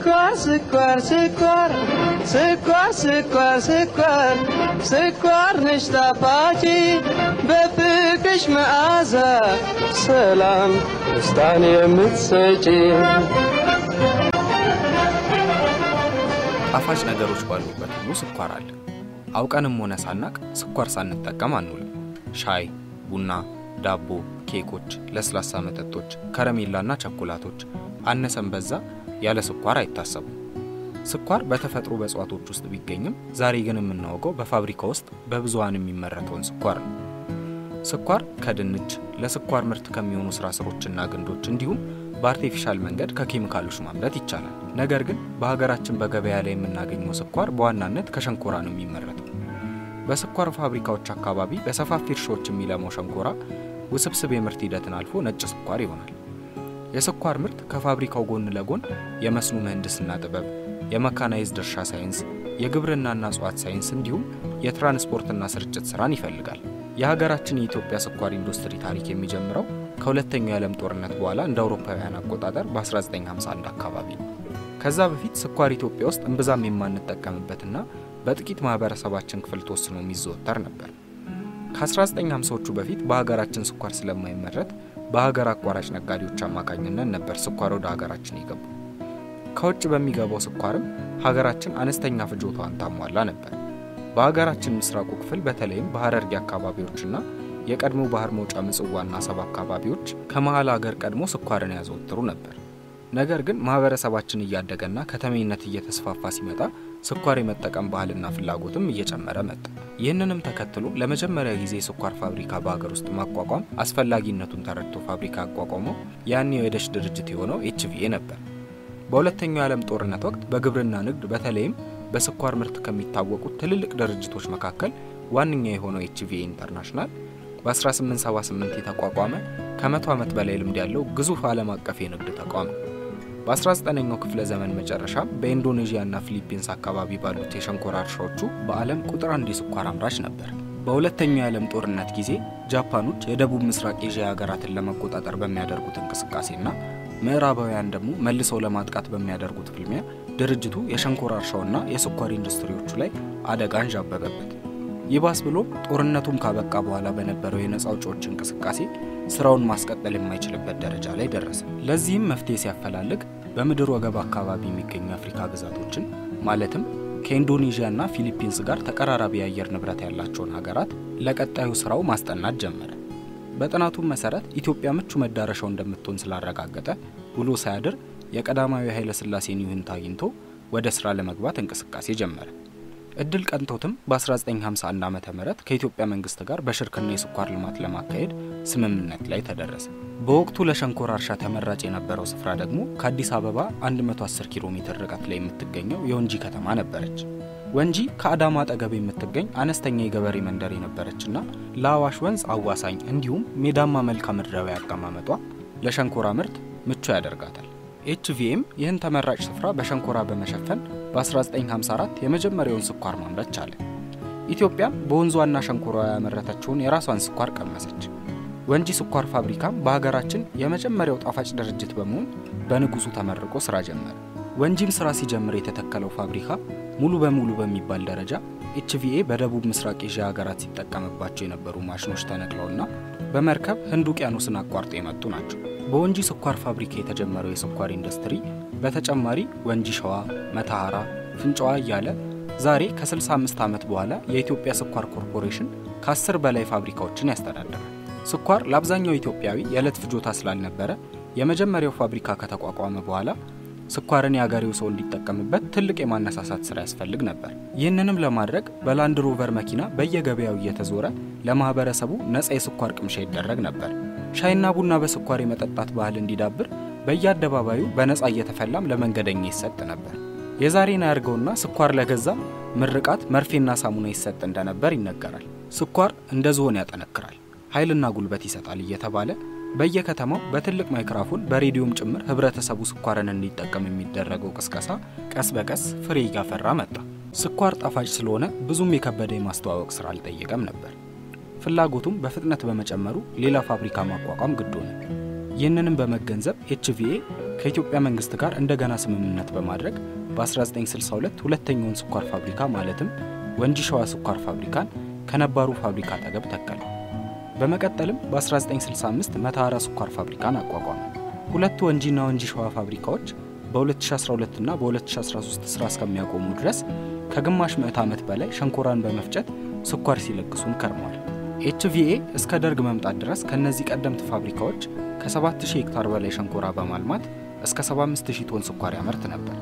ስኳር ስኳር ስኳር ስኳር ስኳር ስኳር ስኳር ነሽ ጣፋጭ በፍቅርሽ መዓዛ ሰላም ደስታን የምትሰጪ ጣፋጭ ነገሮች ባሉበት ሁሉ ስኳር አለ። አውቀንም ሆነ ሳናቅ ስኳር ሳንጠቀም አንውልም። ሻይ፣ ቡና፣ ዳቦ፣ ኬኮች፣ ለስላሳ መጠጦች፣ ከረሜላና ቸኮላቶች አነሰን በዛ ያለ ስኳር አይታሰቡም። ስኳር በተፈጥሮ በእጽዋቶች ውስጥ ቢገኝም ዛሬ ግን የምናወቀው በፋብሪካ ውስጥ በብዙሃን የሚመረተውን ስኳር ነው። ስኳር ከድንች ለስኳር ምርት ከሚሆኑ ስራ ስሮችና ግንዶች እንዲሁም በአርቴፊሻል መንገድ ከኬሚካሎች ማምረት ይቻላል። ነገር ግን በሀገራችን በገበያ ላይ የምናገኘው ስኳር በዋናነት ከሸንኮራ ነው የሚመረተው። በስኳር ፋብሪካዎች አካባቢ በሰፋፊ እርሻዎች የሚለማው ሸንኮራ ውስብስብ የምርት ሂደትን አልፎ ነጭ ስኳር ይሆናል። የስኳር ምርት ከፋብሪካው ጎን ለጎን የመስኖ ምህንድስና ጥበብ፣ የመካናይዝድ እርሻ ሳይንስ፣ የግብርናና እጽዋት ሳይንስ እንዲሁም የትራንስፖርትና ስርጭት ስራን ይፈልጋል። የሀገራችን የኢትዮጵያ ስኳር ኢንዱስትሪ ታሪክ የሚጀምረው ከሁለተኛው የዓለም ጦርነት በኋላ እንደ አውሮፓውያን አቆጣጠር በ1951 አካባቢ ነው። ከዛ በፊት ስኳር ኢትዮጵያ ውስጥ እምብዛም የማንጠቀምበትና በጥቂት ማህበረሰባችን ክፍል ተወስኖ የሚዘወተር ነበር። ከ1950ዎቹ በፊት በሀገራችን ስኳር ስለማይመረት በሀገር አቋራጭ ነጋዴዎች አማካኝነት ነበር ስኳር ወደ ሀገራችን የገቡ። ከውጭ በሚገባው ስኳርም ሀገራችን አነስተኛ ፍጆታዋን ታሟላ ነበር። በሀገራችን ምስራቁ ክፍል በተለይም በሀረርጌ አካባቢዎችና የቀድሞ ባህር መውጫ ምጽዋና አሰብ አካባቢዎች ከመሀል ሀገር ቀድሞ ስኳርን ያዘወትሩ ነበር። ነገር ግን ማህበረሰባችን እያደገና ከተሜነት እየተስፋፋ ሲመጣ ስኳር የመጠቀም ባህልና ፍላጎትም እየጨመረ መጣ። ይህንንም ተከትሎ ለመጀመሪያ ጊዜ የስኳር ፋብሪካ በሀገር ውስጥ ማቋቋም አስፈላጊነቱን ተረድቶ ፋብሪካ ያቋቋመው ያኔው የደሽ ድርጅት የሆነው ኤችቪኤ ነበር። በሁለተኛው የዓለም ጦርነት ወቅት በግብርና ንግድ በተለይም በስኳር ምርት ከሚታወቁት ትልልቅ ድርጅቶች መካከል ዋነኛ የሆነው ኤችቪኤ ኢንተርናሽናል በ1878 የተቋቋመ ከመቶ ዓመት በላይ ልምድ ያለው ግዙፍ ዓለም አቀፍ የንግድ ተቋም ነው። በ19ኛው ክፍለ ዘመን መጨረሻ በኢንዶኔዥያና ፊሊፒንስ አካባቢ ባሉት የሸንኮራ እርሻዎቹ በዓለም ቁጥር አንድ የስኳር አምራች ነበር። በሁለተኛው የዓለም ጦርነት ጊዜ ጃፓኖች የደቡብ ምስራቅ ኤዥያ ሀገራትን ለመቆጣጠር በሚያደርጉት እንቅስቃሴና ምዕራባውያን ደግሞ መልሰው ለማጥቃት በሚያደርጉት ፍልሚያ ድርጅቱ የሸንኮራ እርሻውና የስኳር ኢንዱስትሪዎቹ ላይ አደጋ አንዣበበበት። ይባስ ብሎም ጦርነቱም ካበቃ በኋላ በነበረው የነፃ አውጪዎች እንቅስቃሴ ስራውን ማስቀጠል የማይችልበት ደረጃ ላይ ደረሰ። ለዚህም መፍትሄ ሲያፈላልግ በምድር ወገብ አካባቢ የሚገኙ የአፍሪካ ግዛቶችን ማለትም ከኢንዶኔዥያና ፊሊፒንስ ጋር ተቀራራቢ የአየር ንብረት ያላቸውን ሀገራት ለቀጣዩ ስራው ማስጠናት ጀመረ። በጥናቱም መሰረት ኢትዮጵያ ምቹ መዳረሻው እንደምትሆን ስላረጋገጠ ውሎ ሳያድር የቀዳማዊ ኃይለ ሥላሴን ይሁንታ አግኝቶ ወደ ስራ ለመግባት እንቅስቃሴ ጀመረ። እድል ቀንቶትም በ1951 ዓ ም ከኢትዮጵያ መንግስት ጋር በሽርክና የስኳር ልማት ለማካሄድ ስምምነት ላይ ተደረሰ። በወቅቱ ለሸንኮራ እርሻ ተመራጭ የነበረው ስፍራ ደግሞ ከአዲስ አበባ 110 ኪሎ ሜትር ርቀት ላይ የምትገኘው የወንጂ ከተማ ነበረች። ወንጂ ከአዳማ አጠገብ የምትገኝ አነስተኛ የገበሬ መንደር የነበረችና ለአዋሽ ወንዝ አዋሳኝ እንዲሁም ሜዳማ መልክዓ ምድራዊ አቀማመጧ ለሸንኮራ ምርት ምቹ ያደርጋታል። ኤችቪኤም ይህን ተመራጭ ስፍራ በሸንኮራ በመሸፈን በ1954 የመጀመሪያውን ስኳር ማምረት ቻለ። ኢትዮጵያም በወንዟና ሸንኮራ ያመረተችውን የራሷን ስኳር ቀመሰች። ወንጂ ስኳር ፋብሪካም በሀገራችን የመጀመሪያው ጣፋጭ ድርጅት በመሆን በንጉሱ ተመርቆ ስራ ጀመረ። ወንጂም ስራ ሲጀምር የተተከለው ፋብሪካ ሙሉ በሙሉ በሚባል ደረጃ ኤችቪኤ በደቡብ ምስራቅ ኤዥያ ሀገራት ሲጠቀምባቸው የነበሩ ማሽኖች ተነቅለውና በመርከብ ህንድ ውቅያኖስን አቋርጦ የመጡ ናቸው። በወንጂ ስኳር ፋብሪካ የተጀመረው የስኳር ኢንዱስትሪ በተጨማሪ ወንጂ ሸዋ፣ መተሐራ፣ ፍንጫዋ እያለ ዛሬ ከ65 ዓመት በኋላ የኢትዮጵያ ስኳር ኮርፖሬሽን ከ10 በላይ ፋብሪካዎችን ያስተዳድራል። ስኳር ለአብዛኛው ኢትዮጵያዊ የዕለት ፍጆታ ስላልነበረ የመጀመሪያው ፋብሪካ ከተቋቋመ በኋላ ስኳርን የአገሬው ሰው እንዲጠቀምበት ትልቅ የማነሳሳት ስራ ያስፈልግ ነበር። ይህንንም ለማድረግ በላንድ ሮቨር መኪና በየገበያው እየተዞረ ለማህበረሰቡ ነፃ የስኳር ቅምሻ ይደረግ ነበር። ሻይና ቡና በስኳር የመጠጣት ባህል እንዲዳብር በየአደባባዩ በነፃ እየተፈላም ለመንገደኛ ይሰጥ ነበር። የዛሬን አያርገውና ስኳር ለገዛም ምርቃት መርፌና ሳሙና ይሰጥ እንደነበር ይነገራል። ስኳር እንደ ዝሆን ያጠነክራል፣ ኃይልና ጉልበት ይሰጣል እየተባለ በየከተማው በትልቅ ማይክራፎን በሬዲዮም ጭምር ህብረተሰቡ ስኳርን እንዲጠቀም የሚደረገው ቅስቀሳ ቀስ በቀስ ፍሬ እያፈራ መጣ። ስኳር ጣፋጭ ስለሆነ ብዙም የከበደ የማስተዋወቅ ስራ አልጠየቀም ነበር። ፍላጎቱም በፍጥነት በመጨመሩ ሌላ ፋብሪካ ማቋቋም ግድ ሆነ። ይህንንም በመገንዘብ ኤችቪኤ ከኢትዮጵያ መንግስት ጋር እንደገና ስምምነት በማድረግ በ1962 ሁለተኛውን ስኳር ፋብሪካ ማለትም ወንጂ ሸዋ ስኳር ፋብሪካን ከነባሩ ፋብሪካ አጠገብ ተከለ። በመቀጠልም በ1965 መተሐራ ስኳር ፋብሪካን አቋቋመ። ሁለቱ ወንጂና ወንጂ ሸዋ ፋብሪካዎች በ2012 እና በ2013 ስራ እስከሚያቆሙ ድረስ ከግማሽ ምዕት ዓመት በላይ ሸንኮራን በመፍጨት ስኳር ሲለግሱን ከርመዋል። ኤችቪኤ እስከ ደርግ መምጣት ድረስ ከእነዚህ ቀደምት ፋብሪካዎች ከ7000 ሄክታር በላይ ሸንኮራ በማልማት እስከ 75000 ቶን ስኳር ያመርት ነበር።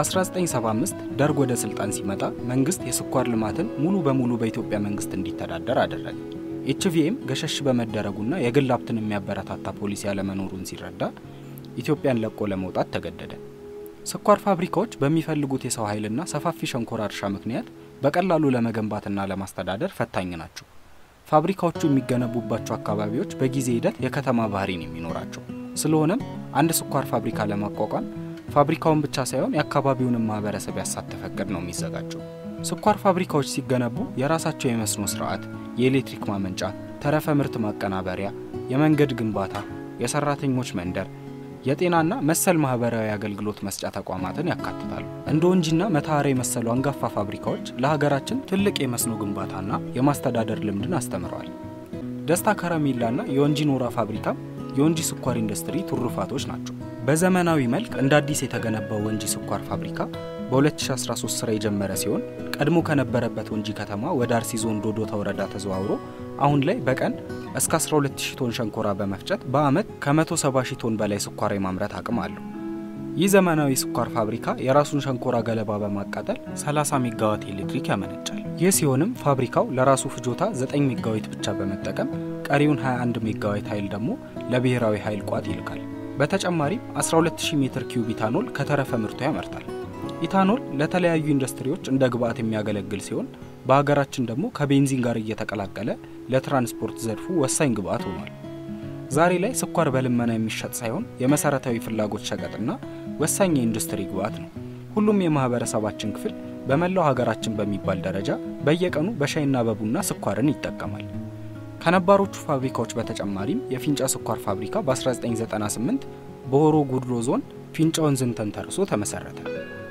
በ1975 ደርግ ወደ ስልጣን ሲመጣ መንግስት የስኳር ልማትን ሙሉ በሙሉ በኢትዮጵያ መንግስት እንዲተዳደር አደረገ። ኤችቪኤም ገሸሽ በመደረጉና የግል ሀብትን የሚያበረታታ ፖሊሲ ያለመኖሩን ሲረዳ ኢትዮጵያን ለቆ ለመውጣት ተገደደ። ስኳር ፋብሪካዎች በሚፈልጉት የሰው ኃይልና ሰፋፊ ሸንኮራ እርሻ ምክንያት በቀላሉ ለመገንባትና ለማስተዳደር ፈታኝ ናቸው። ፋብሪካዎቹ የሚገነቡባቸው አካባቢዎች በጊዜ ሂደት የከተማ ባህሪን የሚኖራቸው ስለሆነም አንድ ስኳር ፋብሪካ ለማቋቋም ፋብሪካውን ብቻ ሳይሆን የአካባቢውንም ማህበረሰብ ያሳተፈ እቅድ ነው የሚዘጋጀው። ስኳር ፋብሪካዎች ሲገነቡ የራሳቸው የመስኖ ስርዓት፣ የኤሌክትሪክ ማመንጫ፣ ተረፈ ምርት ማቀናበሪያ፣ የመንገድ ግንባታ፣ የሰራተኞች መንደር የጤናና መሰል ማህበራዊ አገልግሎት መስጫ ተቋማትን ያካትታሉ። እንደ ወንጂና መተሐራ የመሰሉ አንጋፋ ፋብሪካዎች ለሀገራችን ትልቅ የመስኖ ግንባታና የማስተዳደር ልምድን አስተምረዋል። ደስታ ከረሜላና የወንጂ ኖራ ፋብሪካም የወንጂ ስኳር ኢንዱስትሪ ትሩፋቶች ናቸው። በዘመናዊ መልክ እንደ አዲስ የተገነባው ወንጂ ስኳር ፋብሪካ በ2013 ስራ የጀመረ ሲሆን ቀድሞ ከነበረበት ወንጂ ከተማ ወደ አርሲ ዞን ዶዶታ ወረዳ ተዘዋውሮ አሁን ላይ በቀን እስከ 12000 ቶን ሸንኮራ በመፍጨት በአመት ከ170000 ቶን በላይ ስኳር የማምረት አቅም አለው። ይህ ዘመናዊ ስኳር ፋብሪካ የራሱን ሸንኮራ ገለባ በማቃጠል 30 ሜጋዋት ኤሌክትሪክ ያመነጫል። ይህ ሲሆንም ፋብሪካው ለራሱ ፍጆታ 9 ሜጋዋት ብቻ በመጠቀም ቀሪውን 21 ሜጋዋት ኃይል ደግሞ ለብሔራዊ ኃይል ቋት ይልካል። በተጨማሪም 12000 ሜትር ኪዩብ ኢታኖል ከተረፈ ምርቱ ያመርታል። ኢታኖል ለተለያዩ ኢንዱስትሪዎች እንደ ግብአት የሚያገለግል ሲሆን በሀገራችን ደግሞ ከቤንዚን ጋር እየተቀላቀለ ለትራንስፖርት ዘርፉ ወሳኝ ግብአት ሆኗል። ዛሬ ላይ ስኳር በልመና የሚሸጥ ሳይሆን የመሰረታዊ ፍላጎት ሸቀጥና ወሳኝ የኢንዱስትሪ ግብአት ነው። ሁሉም የማህበረሰባችን ክፍል በመላው ሀገራችን በሚባል ደረጃ በየቀኑ በሻይና በቡና ስኳርን ይጠቀማል። ከነባሮቹ ፋብሪካዎች በተጨማሪም የፊንጫ ስኳር ፋብሪካ በ1998 በሆሮ ጉድሮ ዞን ፊንጫ ወንዝን ተንተርሶ ተመሰረተ።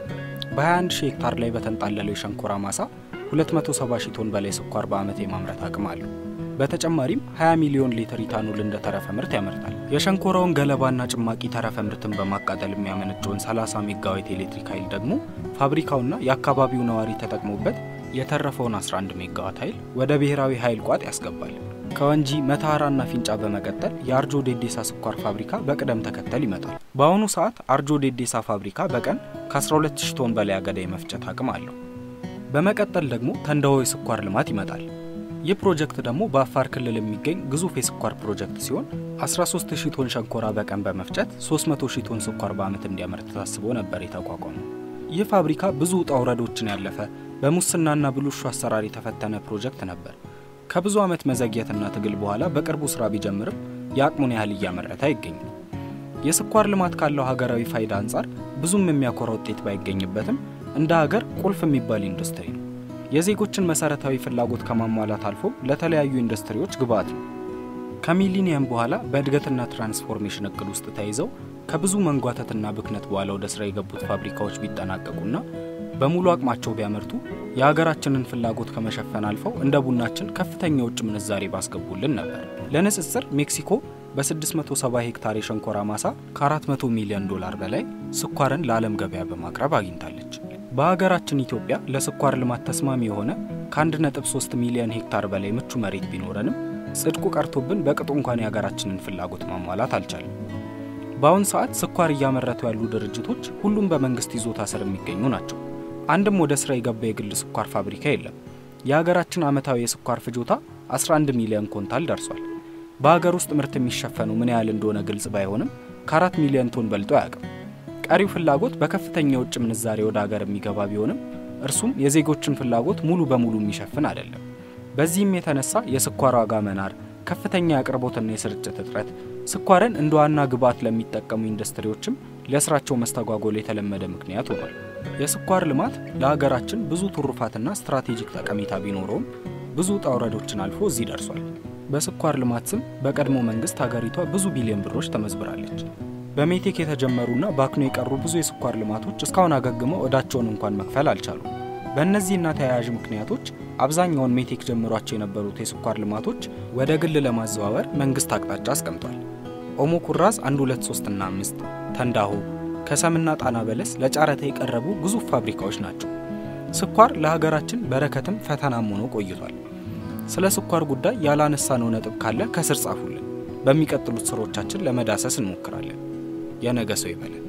በ21 ሺህ ሄክታር ላይ በተንጣለለው የሸንኮራ ማሳ 270 ሺህ ቶን በላይ ስኳር በዓመት የማምረት አቅም አለው። በተጨማሪም 20 ሚሊዮን ሊትር ኢታኖል እንደ ተረፈ ምርት ያመርታል። የሸንኮራውን ገለባና ጭማቂ ተረፈ ምርትን በማቃጠል የሚያመነጨውን 30 ሜጋዋት ኤሌክትሪክ ኃይል ደግሞ ፋብሪካውና የአካባቢው ነዋሪ ተጠቅሞበት የተረፈውን 11 ሜጋዋት ኃይል ወደ ብሔራዊ ኃይል ቋት ያስገባል። ከወንጂ መተሐራና ፊንጫ በመቀጠል የአርጆ ዴዴሳ ስኳር ፋብሪካ በቅደም ተከተል ይመጣል። በአሁኑ ሰዓት አርጆ ዴዴሳ ፋብሪካ በቀን ከ12000 ቶን በላይ አገዳ የመፍጨት አቅም አለው። በመቀጠል ደግሞ ተንዳሆ የስኳር ልማት ይመጣል። ይህ ፕሮጀክት ደግሞ በአፋር ክልል የሚገኝ ግዙፍ የስኳር ፕሮጀክት ሲሆን 13000 ቶን ሸንኮራ በቀን በመፍጨት 300000 ቶን ስኳር በዓመት እንዲያመርት ታስቦ ነበር የተቋቋመው። ይህ ፋብሪካ ብዙ ውጣ ውረዶችን ያለፈ በሙስናና ብልሹ አሰራር የተፈተነ ፕሮጀክት ነበር። ከብዙ ዓመት መዘግየትና ትግል በኋላ በቅርቡ ስራ ቢጀምርም የአቅሙን ያህል እያመረተ አይገኝም። የስኳር ልማት ካለው ሀገራዊ ፋይዳ አንጻር ብዙም የሚያኮራ ውጤት ባይገኝበትም እንደ ሀገር ቁልፍ የሚባል ኢንዱስትሪ ነው። የዜጎችን መሰረታዊ ፍላጎት ከማሟላት አልፎ ለተለያዩ ኢንዱስትሪዎች ግብዓት ነው። ከሚሊኒየም በኋላ በእድገትና ትራንስፎርሜሽን እቅድ ውስጥ ተይዘው ከብዙ መንጓተትና ብክነት በኋላ ወደ ስራ የገቡት ፋብሪካዎች ቢጠናቀቁና በሙሉ አቅማቸው ቢያመርቱ የሀገራችንን ፍላጎት ከመሸፈን አልፈው እንደ ቡናችን ከፍተኛ የውጭ ምንዛሬ ባስገቡልን ነበር። ለንጽጽር ሜክሲኮ በ670 ሄክታር የሸንኮራ ማሳ ከ400 ሚሊዮን ዶላር በላይ ስኳርን ለዓለም ገበያ በማቅረብ አግኝታለች። በሀገራችን ኢትዮጵያ ለስኳር ልማት ተስማሚ የሆነ ከ1.3 ሚሊዮን ሄክታር በላይ ምቹ መሬት ቢኖረንም ጽድቁ ቀርቶብን በቅጡ እንኳን የሀገራችንን ፍላጎት ማሟላት አልቻለም። በአሁን ሰዓት ስኳር እያመረቱ ያሉ ድርጅቶች ሁሉም በመንግስት ይዞታ ስር የሚገኙ ናቸው። አንድም ወደ ስራ የገባ የግል ስኳር ፋብሪካ የለም። የሀገራችን ዓመታዊ የስኳር ፍጆታ 11 ሚሊዮን ኮንታል ደርሷል። በሀገር ውስጥ ምርት የሚሸፈኑ ምን ያህል እንደሆነ ግልጽ ባይሆንም ከአራት ሚሊዮን ቶን በልጦ አያውቅም። ቀሪው ፍላጎት በከፍተኛ የውጭ ምንዛሬ ወደ ሀገር የሚገባ ቢሆንም እርሱም የዜጎችን ፍላጎት ሙሉ በሙሉ የሚሸፍን አይደለም። በዚህም የተነሳ የስኳር ዋጋ መናር፣ ከፍተኛ የአቅርቦትና የስርጭት እጥረት ስኳርን እንደ ዋና ግብዓት ለሚጠቀሙ ኢንዱስትሪዎችም ለስራቸው መስተጓጎል የተለመደ ምክንያት ሆኗል። የስኳር ልማት ለሀገራችን ብዙ ትሩፋትና ስትራቴጂክ ጠቀሜታ ቢኖረውም ብዙ ውጣ ውረዶችን አልፎ እዚህ ደርሷል። በስኳር ልማት ስም በቀድሞ መንግስት ሀገሪቷ ብዙ ቢሊዮን ብሮች ተመዝብራለች። በሜቴክ የተጀመሩና ባክኖ የቀሩ ብዙ የስኳር ልማቶች እስካሁን አገግመው ዕዳቸውን እንኳን መክፈል አልቻሉም። በእነዚህና ተያያዥ ምክንያቶች አብዛኛውን ሜቴክ ጀምሯቸው የነበሩት የስኳር ልማቶች ወደ ግል ለማዘዋወር መንግስት አቅጣጫ አስቀምጧል። ኦሞ ኩራዝ 1 2 3 እና 5 ተንዳሆ ከሰምና ጣና በለስ ለጨረታ የቀረቡ ግዙፍ ፋብሪካዎች ናቸው። ስኳር ለሀገራችን በረከትም ፈተናም ሆኖ ቆይቷል። ስለ ስኳር ጉዳይ ያላነሳነው ነጥብ ካለ ከስር ጻፉልን። በሚቀጥሉት ስሮቻችን ለመዳሰስ እንሞክራለን። የነገ ሰው ይበለን።